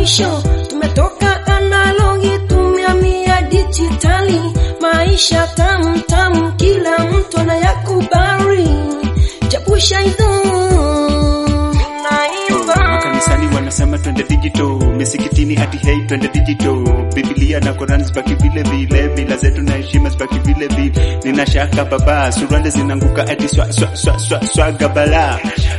mwisho. Tumetoka analogi tumehamia dijitali, maisha tamu tamu, kila mtu anayakubali. Chapusha hizo naimba Makanisani wanasema twende digital, misikitini ati hey twende digital. Biblia na Quran zibaki vile vile, mila zetu na heshima zibaki vile vile. Nina shaka baba, suruali zinanguka ati swa swa swa swa swaga bala.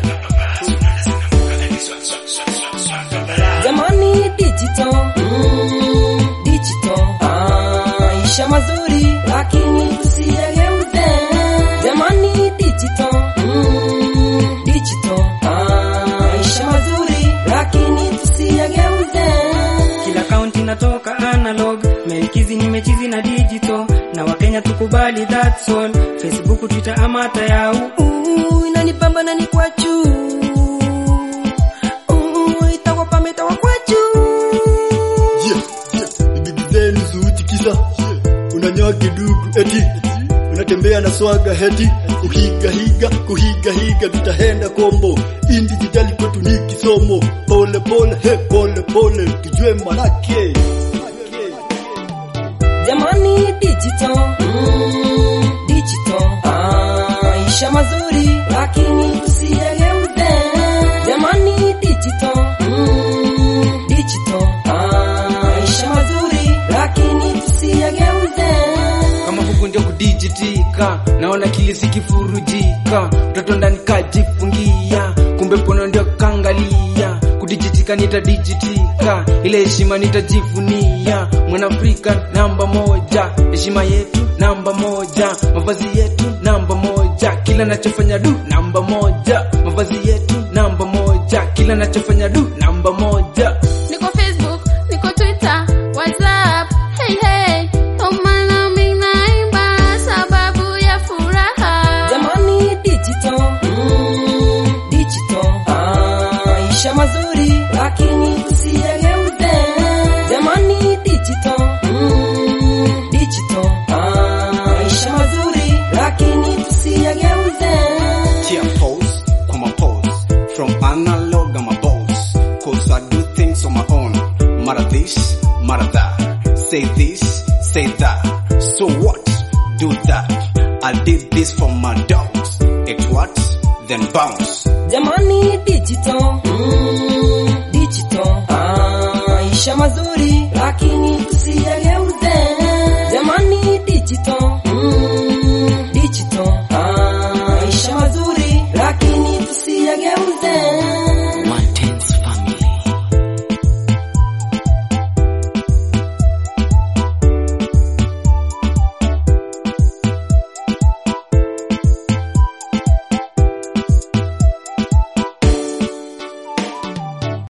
Jamani digital, mm, digital. Ah, maisha mazuri lakini tusiyageuze. Jamani digital, mm, digital. Ah, maisha mazuri lakini tusiyageuze. Kila kaunti natoka analog, melikizi nimechizi na digital, na Wakenya tukubali that's all. Facebook, Twitter ama hata yau Uh, inanibamba na ni kwachu. Uh, itakuwa pame itakuwa kwachu. bibi zenu zuti kisa unanyoa kidugu eti unatembea na swaga heti uhiga higa kuhiga higa tutahenda kombo indi jijali kwetu ni kisomo pole pole he pole pole tujue manake Jamani digital, mm, digital. Ah, maisha mazuri lakini tusiyageuze. Jamani digital, mm, digital. Ah, maisha mazuri lakini tusiyageuze. kama huku ndio kudijitika, naona kili sikifurujika, mtoto ndani kajifungia, kumbe pono ndio kangalia, kudijitika nitadijitika, ile heshima nitajivunia, mwanafrika namba moja, heshima yetu namba moja, mavazi yetu namba moja, kila nachofanya du namba moja, mavazi yetu namba moja, kila nachofanya du namba moja. Niko Facebook, niko Twitter, WhatsApp. Hey hey, oh maana mimi naimba sababu ya furaha. Jamani digital, mm, digital. Ah, maisha mazuri lakini tusiyageuze. Jamani digital, mm, digital. Ah, maisha mazuri lakini tusiyageuze. Tear pose, come on pose. From analog, I'm a boss. Cause I do things on my own. Matter this, matter that. Say this, say that. So what? Do that. I did this for my dogs. It what? Then bounce. Jamani digital, mm, digital. Ah, maisha mazuri lakini tusiyageuze. Jamani digital,